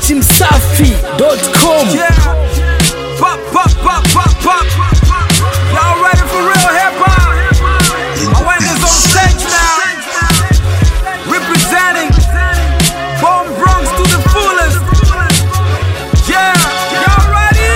dachimsafi.com Yeah. Pop, pop, pop, pop, pop. Y'all ready for real hip hop? I went this on stage now. Representing Bone Bronx to the fullest. Yeah. Y'all ready?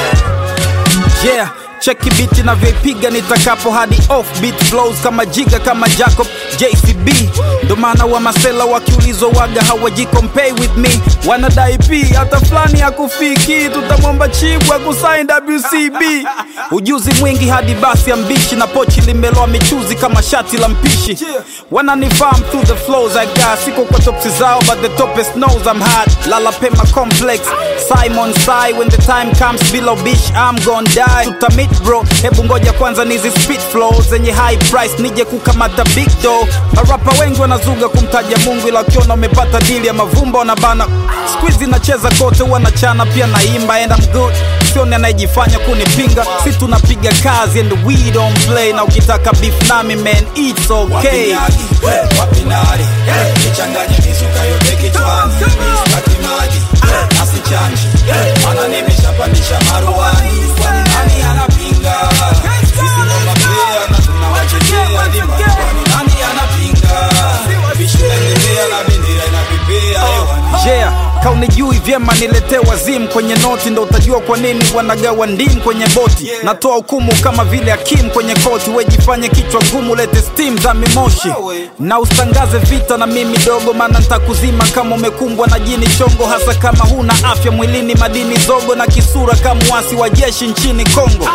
yeah cheki biti navyoipiga nitakapo hadi off beat flows kama jiga kama jacob jcb ndo maana wa masela wakiulizwa waga hawajikompay with me wanadai p hata fulani ya kufiki tutamwomba chibu akusain wcb ujuzi mwingi hadi basi ya mbishi na pochi limeloa michuzi kama shati la mpishi wananifarm through the flows i got siko kwa topsi zao but the topest knows i'm hot lala pema complex simon sai when the time comes below bish i'm gon die tutamit bro hebu ngoja kwanza nizi spit flow zenye high price nije kukamata big do marapa wengi wanazuga kumtaja mungu ila ukiona umepata dili ya mavumba wanabana squizi nacheza kote wanachana pia naimba and I'm good sioni anayejifanya kunipinga si tunapiga kazi and we don't play na ukitaka beef nami man it's okay Wapinagi, eh, wapinari eh, nichanganye mizuka yote kichwani staki maji eh, asichanji eh, mana nimeshapandisha maruani kwani nani anapinga sisi ndo mapea na tunawachekea dimba kwani nani anapinga bishi naendelea na bendera inapepea hewani yeah kaunijui vyema niletee wazimu kwenye noti ndo utajua kwa nini wanagawa ndimu kwenye boti natoa hukumu kama vile hakimu kwenye koti wejifanye kichwa gumu lete stim za mimoshi na usitangaze vita na mimi dogo maana ntakuzima kama umekumbwa na jini chongo hasa kama huna afya mwilini madini zogo na kisura kama wasi wa jeshi nchini kongo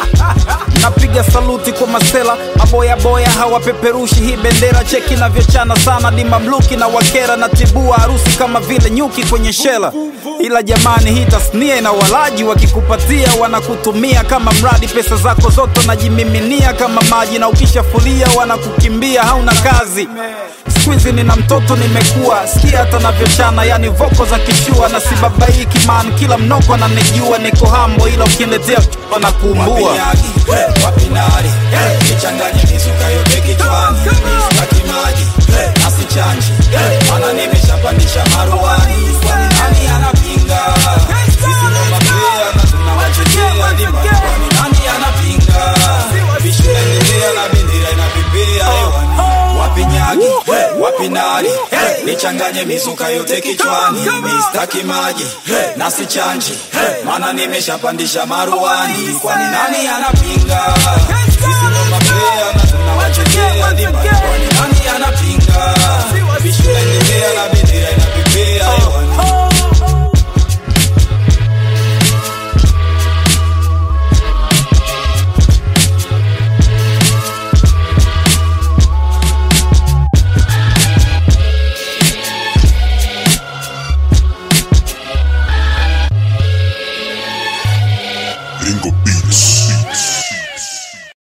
napiga saluti kwa masela maboyaboya hawapeperushi hii bendera cheki navyochana sana di mamluki na wakera na tibua harusi kama vile nyuki kwenye shela ila jamani hii tasnia ina walaji wakikupatia wanakutumia kama mradi pesa zako zote wanajimiminia kama maji na ukishafulia wanakukimbia hauna kazi skuizi nina mtoto nimekuwa sikia hata navyochana yani voko za kishua na sibabaiki man kila mnoko ananijua niko hambo ila ukiniletea wanakuumbua Wapinagi, eh, wapinari eh, nichanganye mizuka yote kichwani staki maji eh, asichanji eh, mana nimeshapandisha maruani kwani nani anapinga sisi ndo mapea na tunawachekea dimba kwani nani anapinga bishi naendelea na bendera inapepea hewani wapinyagi eh, wapinari eh, nichanganye mizuka yote kichwani mistaki maji eh, nasichanji eh, mana nimeshapandisha maruani kwani nani anapinga sisi ndo mapea na tunawachekea dimba kwani nani anapinga bishi naendelea na bendera inapepea hewani